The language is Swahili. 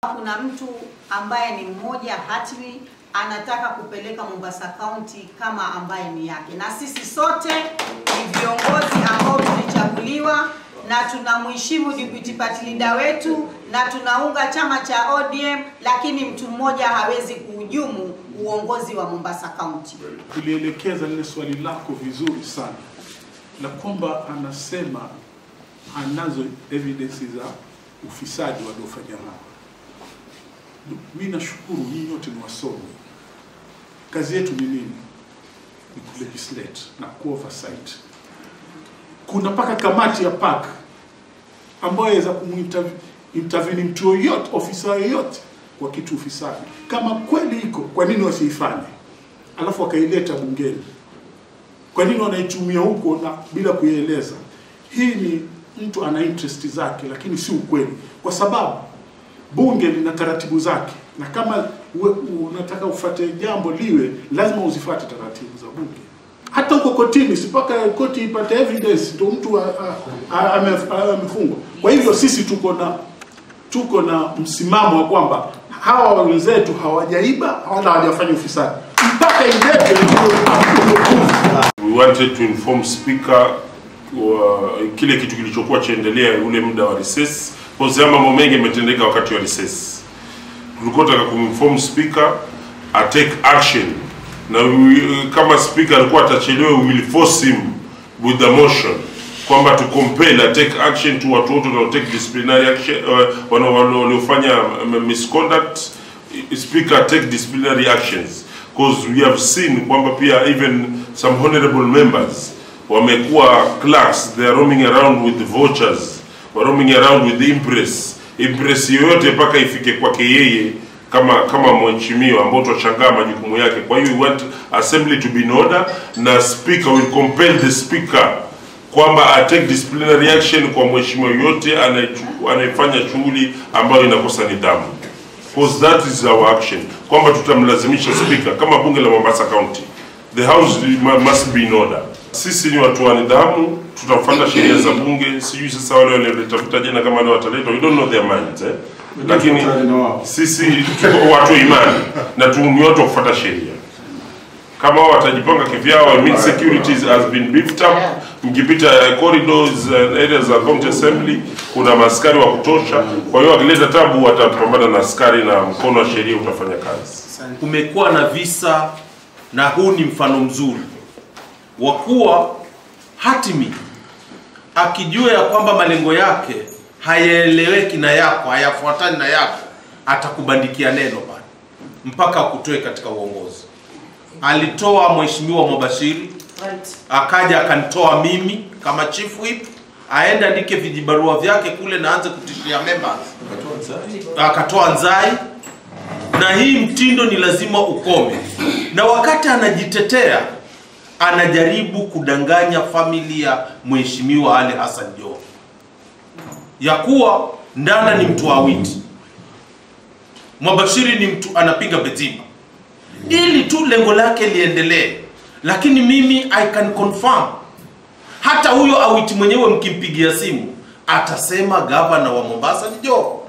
Kuna mtu ambaye ni mmoja hatmi anataka kupeleka Mombasa County kama ambaye ni yake, na sisi sote ni viongozi ambao tulichaguliwa na tunamheshimu deputy party leader wetu na tunaunga chama cha ODM, lakini mtu mmoja hawezi kuhujumu uongozi wa Mombasa County. Tulielekeza lile swali lako vizuri sana la kwamba anasema anazo evidence za ufisadi waliofanya hapa. Mimi nashukuru nyinyi wote ni wasomi. Kazi yetu ni nini? Ni kulegislate na kuoversight. Kuna mpaka kamati ya park ambayo yaweza kumintervene mtu yoyote, ofisa yoyote kwa kitu ufisadi. Kama kweli iko, kwa nini wasiifanye? Alafu wakaileta bungeni. Kwa nini wanaitumia huko na bila kuieleza? Hii ni mtu ana interest zake, lakini si ukweli, kwa sababu bunge lina taratibu zake, na kama we, unataka ufuate jambo liwe, lazima uzifuate taratibu za bunge. Hata huko kotini, si mpaka koti ipate evidence ndio mtu amefungwa. Kwa hivyo sisi tuko na tuko na msimamo wa kwamba hawa wenzetu hawajaiba wala hawajafanya ufisadi mpaka iletwe We wanted to inform speaker wa kile kitu kilichokuwa chaendelea ule muda wa recess, kwa sababu mambo mengi yametendeka wakati wa recess. Tulikuwa tunataka kuminform speaker a take action, na we, kama speaker alikuwa atachelewa, we will force him with the motion kwamba to compel a take action to watu wote wanao take disciplinary action uh, waliofanya misconduct speaker take disciplinary actions because we have seen kwamba pia even some honorable members wamekuwa clerks they are roaming around with the vouchers were roaming around with the impress impress yoyote mpaka ifike kwake yeye kama kama mheshimiwa ambao tutashangaa majukumu yake kwa hiyo we want assembly to be in order na speaker will compel the speaker kwamba atake disciplinary action kwa mheshimiwa yoyote anayefanya shughuli ambayo inakosa nidhamu because that is our action kwamba tutamlazimisha speaker kama bunge la Mombasa County the house must be in order sisi ni watu wa nidhamu tutafuata sheria za bunge sijui sasa wale waliotafuta jana kama wale wataletwa we don't know their minds eh? lakini sisi tuko watu wa imani na tu ni watu wa kufuata sheria kama wao watajipanga kivyao I mean securities has been beefed up mkipita uh, corridors uh, areas za county assembly kuna maaskari wa kutosha kwa hiyo wakileta tabu watapambana na askari na mkono wa sheria utafanya kazi kumekuwa na visa na huu ni mfano mzuri wa kuwa hatimi akijua ya kwamba malengo yake hayaeleweki na yako hayafuatani na yako atakubandikia neno bana mpaka akutoe katika uongozi alitoa mheshimiwa Mobashiri akaja akanitoa mimi kama chief whip aende andike vijibarua vyake kule na aanze kutishia members akatoa Nzai na hii mtindo ni lazima ukome na wakati anajitetea anajaribu kudanganya familia ya mheshimiwa Ali Hassan Joho ya kuwa Ndana ni mtu wa Awiti, Mwabashiri ni mtu anapiga Betima ili tu lengo lake liendelee, lakini mimi I can confirm hata huyo Awiti mwenyewe mkimpigia simu atasema gavana wa Mombasa ni Joho.